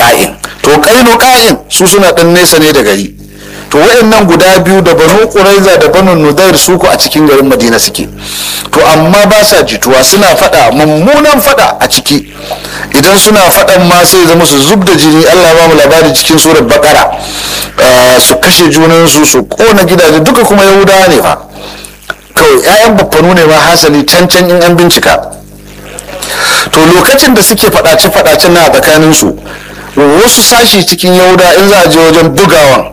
ka'in to kainu ka'in su suna dan nesa ne da gari to wayannan guda biyu da banu quraiza da banu nudair su ko a cikin garin madina suke to amma ba sa jituwa suna fada mummunan fada a ciki idan suna fadan ma sai zama su zub da jini Allah ba mu labari cikin surar bakara su kashe junansu su kona gidaje duka kuma yahudawa ne fa kawai 'ya'yan baffanu ne ma hasali can can in an bincika to lokacin da suke fadace-fadacen na a tsakaninsu wasu sashi cikin yahuda in za a je wajen bugawan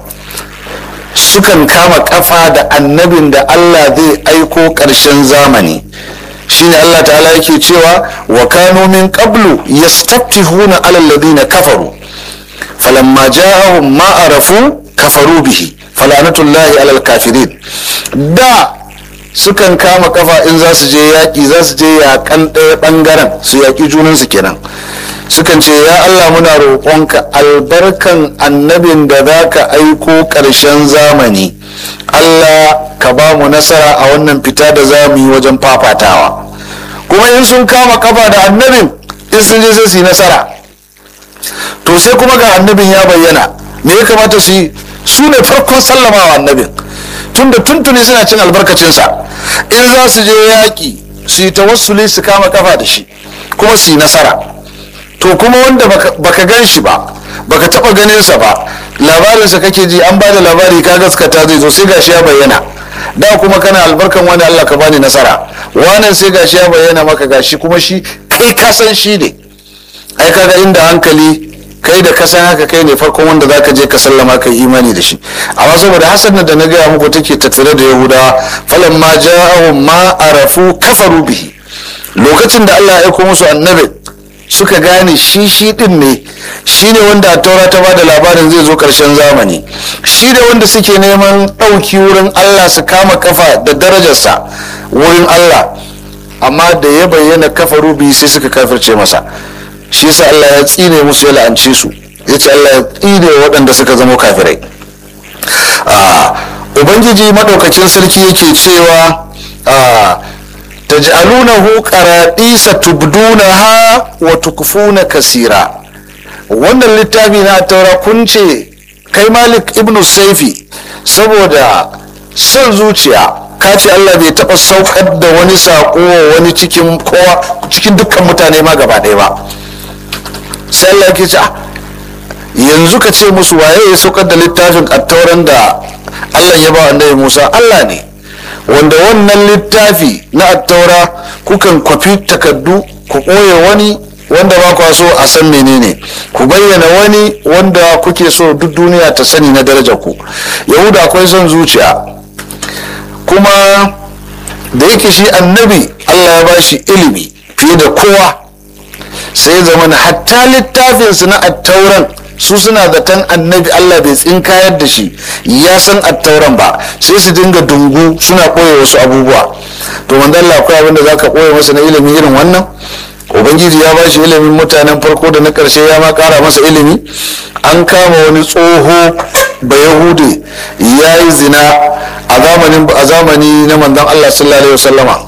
sukan kama kafa da annabin da allah zai aiko ƙarshen zamani shine allah ta'ala yake cewa wa kanu min qablu yastaftihuna ala alladhina kafaru falamma ja'ahum ma arafu kafaru bihi falanatullahi alal kafirin da sukan kama kafa in za su je yaƙi za su je yaƙan ɗaya ɓangaren su yaƙi junansu kenan sukan ce ya allah muna roƙonka albarkan annabin da za ka aiko ƙarshen zamani allah ka ba mu nasara a wannan fita da za mu yi wajen fafatawa kuma in sun kama kafa da annabin in sun je sai su yi nasara to sai kuma ga annabin ya bayyana me ya kamata su yi su ne farkon sallamawa annabin tunda tuntuni suna cin albarkacinsa in za su je yaƙi su yi tawassuli su kama kafa da shi kuma su yi nasara to kuma wanda baka gan shi ba baka taba ganinsa ba labarinsa kake ji an ba da labari ka gaskata zai zo sai gashi ya bayyana da kuma kana albarkan wani Allah ka bani nasara wannan sai gashi ya bayyana maka gashi kuma shi kai ka san shi ne ai kaga inda hankali kai da kasan haka kai ne farkon wanda zaka je ka sallama kai imani da shi amma saboda hasan da na gaya muku take tattare da yahudawa falan ma ja'ahum ma arafu kafaru bihi lokacin da Allah ya aiko musu annabi suka gane shi shi din ne shi ne wanda a taura ta bada labarin zai zo karshen zamani shi ne wanda suke neman ɗauki wurin Allah su kama kafa da darajarsa wurin Allah amma da ya bayyana kafaru bihi sai suka kafirce masa shi yasa Allah ya tsine musu ya la'ance su ya ce Allah ya tsine waɗanda suka zama kafirai ubangiji maɗaukakin sarki yake cewa taj'alunahu qaradisa tubdunaha wa tukfuna kasira wannan littafi na taura kun ce kai malik ibnu saifi saboda son zuciya ka ce Allah bai taɓa saukar da wani saƙo wani cikin kowa cikin dukkan mutane ma gaba ɗaya ba sai Allah ke ce yanzu ka ce musu waye ya saukar da littafin attauran da Allah ya ba annabi Musa Allah ne wanda wannan littafi na attaura kukan kwafi takaddu ku ɓoye wani wanda ba kwa so a san menene ku bayyana wani wanda kuke so duk duniya ta sani na darajar ku yahuda akwai son zuciya kuma da yake shi annabi Allah ya ba shi ilimi fiye da kowa sai zama na hatta littafinsu na attauran su suna zaton annabi Allah bai tsinkayar da shi ya san attauran ba sai su dinga dungu suna ɓoye wasu abubuwa to manzo Allah akwai abin da zaka ɓoye masa na ilimi irin wannan ubangiji ya bashi ilimin mutanen farko da na ƙarshe ya ma ƙara masa ilimi an kama wani tsoho ba yahude ya yi zina a zamanin a zamani na manzon Allah sallallahu alaihi wasallama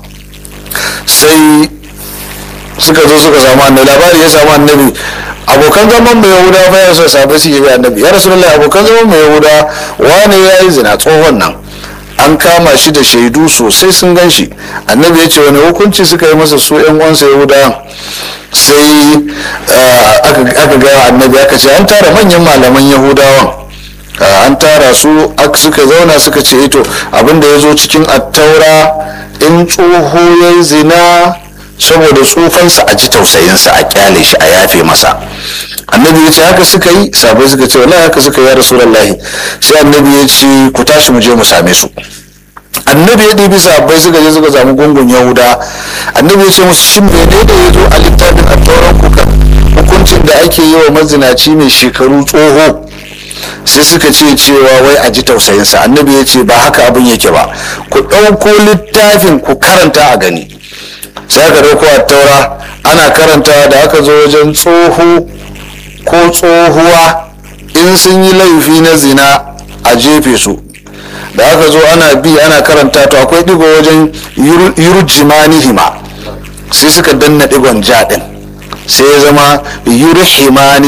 sai suka zo suka samu annabi labari ya samu annabi abokan zaman mai yahuda fa ya so sabai suke bi annabi ya rasulullahi abokan zaman mai yahuda wani ya yi zina tsohon nan an kama shi da shaidu sosai sun gan shi annabi ya ce wani hukunci suka yi masa su yan uwansa yahuda sai aka ga annabi aka ce an tara manyan malaman yahudawan an tara su suka zauna suka ce ito abinda ya zo cikin attaura in tsoho ya zina saboda tsufansa a ji tausayinsa a kyale shi a yafe masa annabi ya ce haka suka yi sabai suka ce wallahi haka suka yi ya rasulullahi sai annabi ya ce ku tashi mu je mu same su annabi ya ɗibi sabai suka je suka samu gungun yahuda annabi ya ce musu shin menene ya zo a littafin attauran kuka hukuncin da ake yi wa mazinaci mai shekaru tsoho sai suka ce cewa wai a ji tausayinsa annabi ya ce ba haka abin yake ba ku ɗauko littafin ku karanta a gani sai aka ɗauko a taura ana karantawa da aka zo wajen tsoho ko tsohuwa in sun yi laifi na zina a jefe su da aka zo ana bi ana karanta to akwai digo wajen yurjimanihima sai suka danna digon jaɗin sai ya zama yurhimani